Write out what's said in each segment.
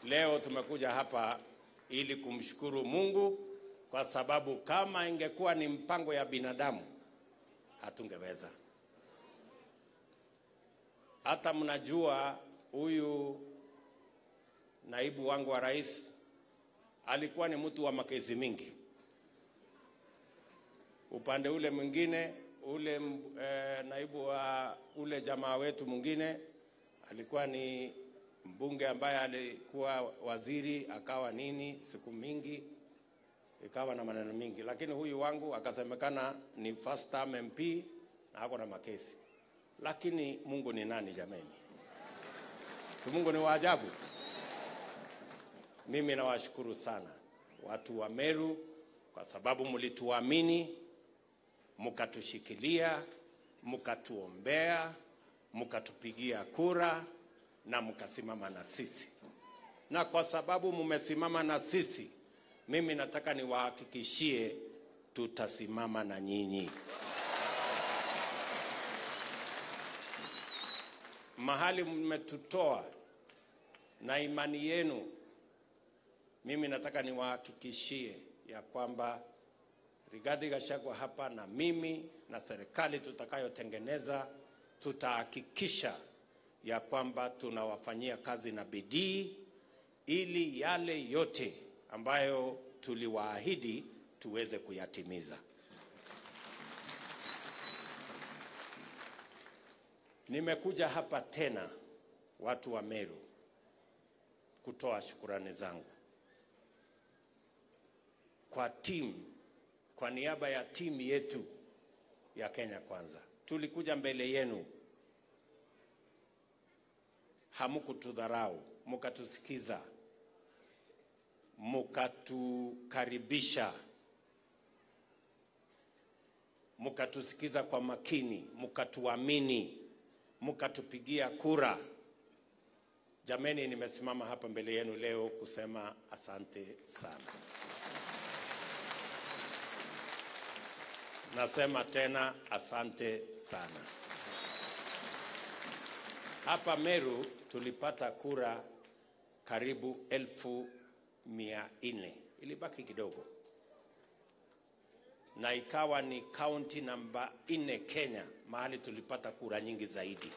leo tumekuja hapa ili kumshukuru Mungu kwa sababu kama ingekuwa ni mpango ya binadamu hatungeweza. Hata mnajua huyu naibu wangu wa rais alikuwa ni mtu wa makezi mingi. Upande ule mwingine ule e, naibu wa ule jamaa wetu mwingine alikuwa ni mbunge ambaye alikuwa waziri akawa nini siku mingi ikawa na maneno mingi, lakini huyu wangu akasemekana ni first term MP na ako na makesi. Lakini Mungu ni nani jameni? Si Mungu ni wa ajabu. Mimi nawashukuru sana watu wa Meru kwa sababu mlituamini, mkatushikilia, mkatuombea, mkatupigia kura na mkasimama na sisi, na kwa sababu mmesimama na sisi, mimi nataka niwahakikishie tutasimama na nyinyi. Mahali mmetutoa na imani yenu, mimi nataka niwahakikishie ya kwamba Rigathi Gachagua hapa na mimi na serikali tutakayotengeneza tutahakikisha ya kwamba tunawafanyia kazi na bidii ili yale yote ambayo tuliwaahidi tuweze kuyatimiza. Nimekuja hapa tena, watu wa Meru, kutoa shukurani zangu kwa timu, kwa niaba ya timu yetu ya Kenya Kwanza. Tulikuja mbele yenu hamukutudharau, mukatusikiza, mukatukaribisha, mukatusikiza kwa makini, mukatuamini, mukatupigia kura. Jameni, nimesimama hapa mbele yenu leo kusema asante sana. Nasema tena asante sana. Hapa Meru tulipata kura karibu elfu mia nne ilibaki kidogo, na ikawa ni kaunti namba nne Kenya, mahali tulipata kura nyingi zaidi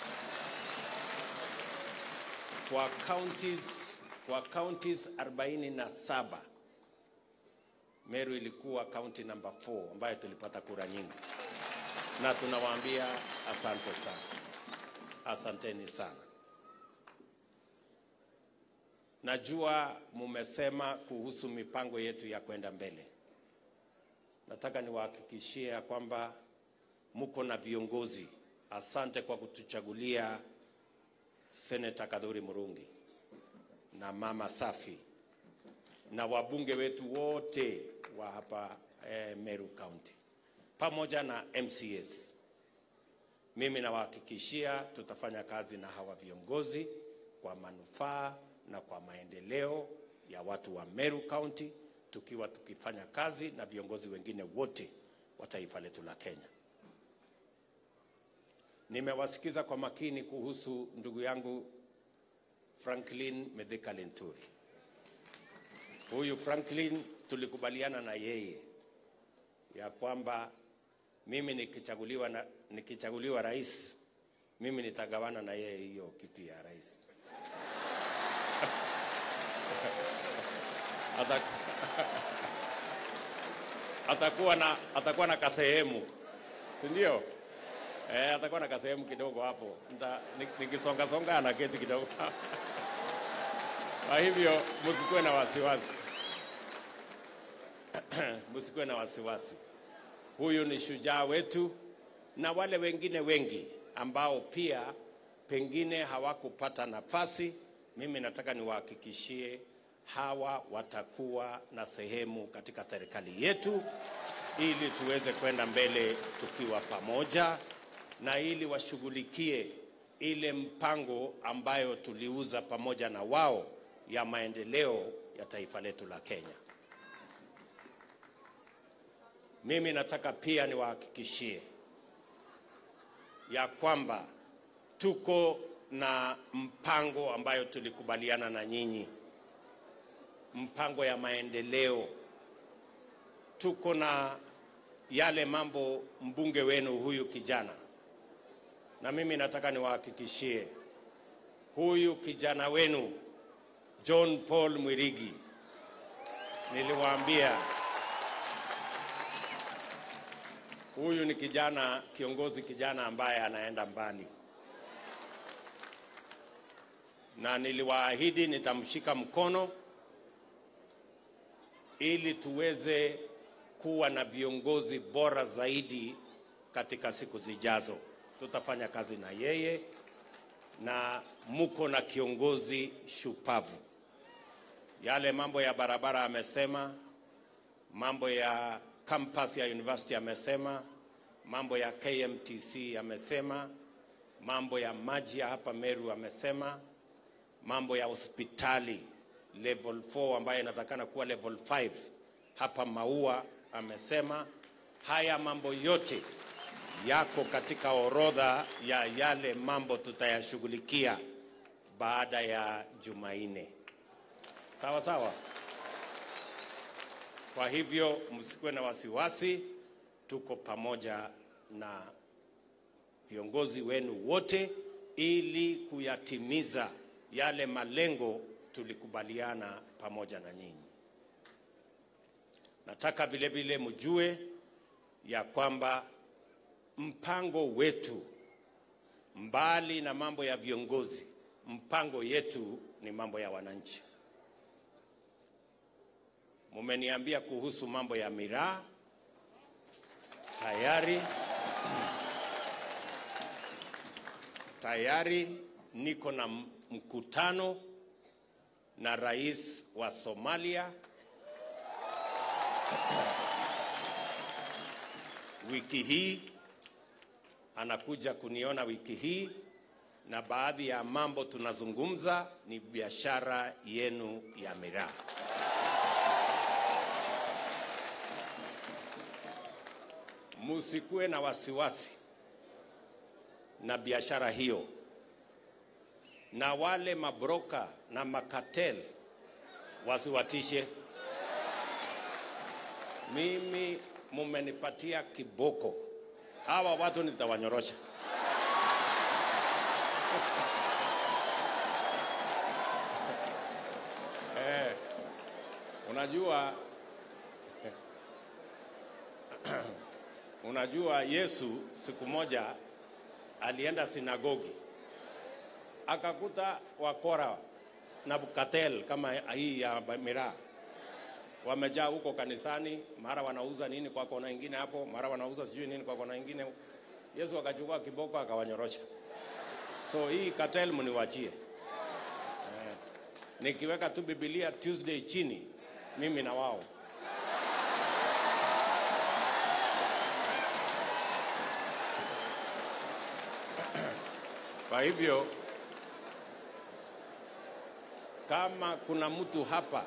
kwa counties, kwa counties 47 Meru ilikuwa kaunti namba 4 ambayo tulipata kura nyingi, na tunawaambia asante sana. Asanteni sana. Najua mumesema kuhusu mipango yetu ya kwenda mbele. Nataka niwahakikishie ya kwamba muko na viongozi. Asante kwa kutuchagulia Seneta Kadhuri Murungi na Mama Safi na wabunge wetu wote wa hapa eh, Meru County pamoja na MCS. Mimi nawahakikishia tutafanya kazi na hawa viongozi kwa manufaa na kwa maendeleo ya watu wa Meru County, tukiwa tukifanya kazi na viongozi wengine wote wa taifa letu la Kenya. Nimewasikiza kwa makini kuhusu ndugu yangu Franklin Methika Lenturi. Huyu Franklin tulikubaliana na yeye ya kwamba mimi nikichaguliwa, na, nikichaguliwa rais mimi nitagawana na yeye hiyo kiti ya rais Ata, atakuwa na atakuwa na kasehemu si ndio? Eh, atakuwa na kasehemu kidogo hapo, nikisonga songa na keti kidogo kwa hivyo msikuwe na wasiwasi msikuwe na wasiwasi. Huyu ni shujaa wetu, na wale wengine wengi ambao pia pengine hawakupata nafasi, mimi nataka niwahakikishie hawa watakuwa na sehemu katika serikali yetu, ili tuweze kwenda mbele tukiwa pamoja, na ili washughulikie ile mpango ambayo tuliuza pamoja na wao ya maendeleo ya taifa letu la Kenya. Mimi nataka pia niwahakikishie ya kwamba tuko na mpango ambayo tulikubaliana na nyinyi, mpango ya maendeleo. Tuko na yale mambo mbunge wenu huyu kijana, na mimi nataka niwahakikishie huyu kijana wenu John Paul Mwirigi, niliwaambia huyu ni kijana kiongozi, kijana ambaye anaenda mbali, na niliwaahidi nitamshika mkono ili tuweze kuwa na viongozi bora zaidi katika siku zijazo. Tutafanya kazi na yeye na muko na kiongozi shupavu. Yale mambo ya barabara amesema, mambo ya campus ya university amesema, mambo ya KMTC amesema, mambo ya maji ya hapa Meru amesema, mambo ya hospitali level 4 ambayo inatakana kuwa level 5 hapa Maua amesema. Haya mambo yote yako katika orodha ya yale mambo tutayashughulikia baada ya Jumanne. Sawa sawa. Kwa hivyo msikuwe na wasiwasi, tuko pamoja na viongozi wenu wote ili kuyatimiza yale malengo tulikubaliana pamoja na nyinyi. Nataka vile vile mjue ya kwamba mpango wetu mbali na mambo ya viongozi, mpango yetu ni mambo ya wananchi. Mumeniambia kuhusu mambo ya miraa tayari, tayari niko na mkutano na rais wa Somalia wiki hii anakuja kuniona wiki hii, na baadhi ya mambo tunazungumza ni biashara yenu ya miraa. Musikuwe na wasiwasi na biashara hiyo, na wale mabroka na makatel wasiwatishe. Mimi mumenipatia kiboko hawa watu nitawanyorosha. Eh, unajua unajua Yesu siku moja alienda sinagogi akakuta wakora na bukatel kama hii ya miraa wamejaa huko kanisani, mara wanauza nini kwa kona ingine hapo, mara wanauza sijui nini kwa kona ingine. Yesu akachukua kiboko akawanyorosha. So hii cartel mniwachie. Eh, nikiweka tu Biblia Tuesday chini, mimi na wao kwa hivyo kama kuna mtu hapa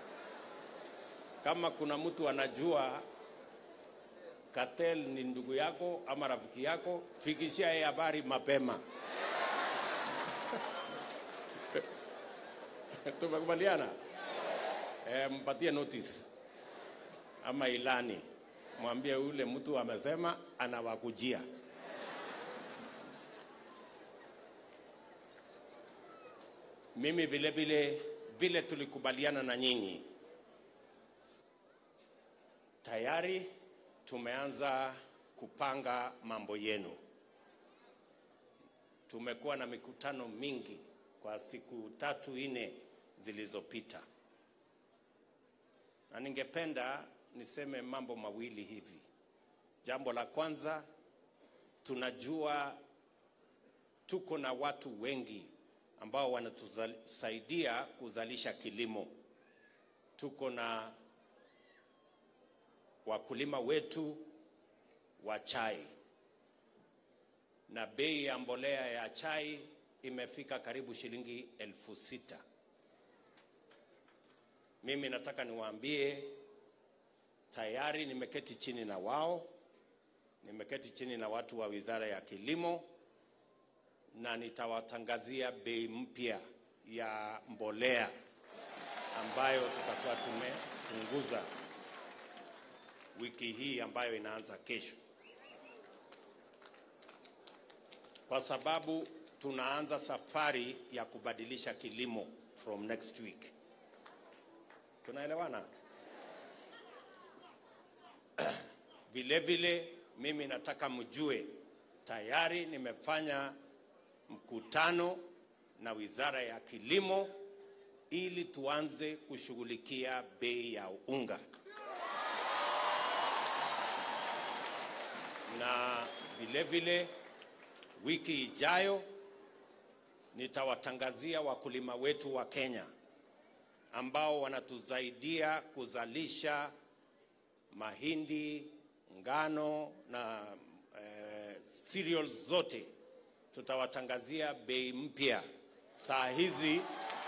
kama kuna mtu anajua Cartel ni ndugu yako ama rafiki yako, fikishia yeye habari mapema. Tumekubaliana? E, mpatie notice ama ilani, mwambie yule mtu amesema anawakujia. Mimi vile vile vile tulikubaliana na nyinyi tayari tumeanza kupanga mambo yenu. Tumekuwa na mikutano mingi kwa siku tatu nne zilizopita, na ningependa niseme mambo mawili hivi. Jambo la kwanza, tunajua tuko na watu wengi ambao wanatusaidia kuzalisha kilimo. Tuko na wakulima wetu wa chai na bei ya mbolea ya chai imefika karibu shilingi elfu sita. Mimi nataka niwaambie tayari nimeketi chini na wao, nimeketi chini na watu wa Wizara ya Kilimo na nitawatangazia bei mpya ya mbolea ambayo tutakuwa tumepunguza wiki hii ambayo inaanza kesho, kwa sababu tunaanza safari ya kubadilisha kilimo from next week. Tunaelewana? Vile vile mimi nataka mjue tayari nimefanya mkutano na Wizara ya Kilimo ili tuanze kushughulikia bei ya unga, na vile vile wiki ijayo nitawatangazia wakulima wetu wa Kenya ambao wanatusaidia kuzalisha mahindi, ngano na eh, cereals zote, tutawatangazia bei mpya saa hizi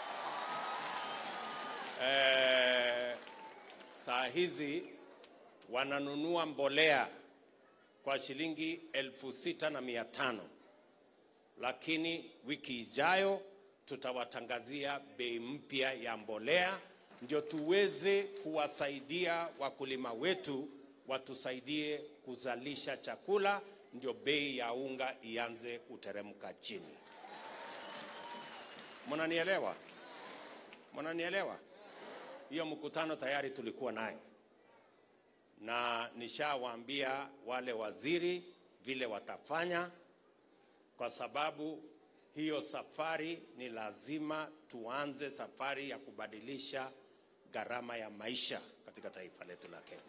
eh, saa hizi wananunua mbolea kwa shilingi elfu sita na mia tano lakini wiki ijayo tutawatangazia bei mpya ya mbolea ndio tuweze kuwasaidia wakulima wetu watusaidie kuzalisha chakula, ndio bei ya unga ianze kuteremka chini. Mnanielewa? Mnanielewa? Hiyo mkutano tayari tulikuwa naye na nishawaambia wale waziri vile watafanya, kwa sababu hiyo safari ni lazima tuanze safari ya kubadilisha gharama ya maisha katika taifa letu la Kenya.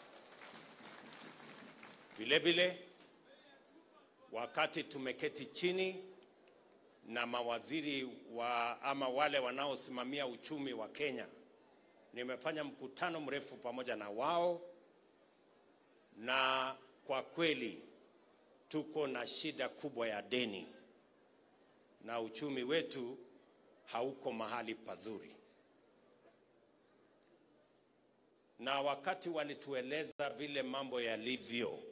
Vile vile, wakati tumeketi chini na mawaziri wa ama wale wanaosimamia uchumi wa Kenya, nimefanya mkutano mrefu pamoja na wao, na kwa kweli tuko na shida kubwa ya deni na uchumi wetu hauko mahali pazuri. Na wakati walitueleza vile mambo yalivyo,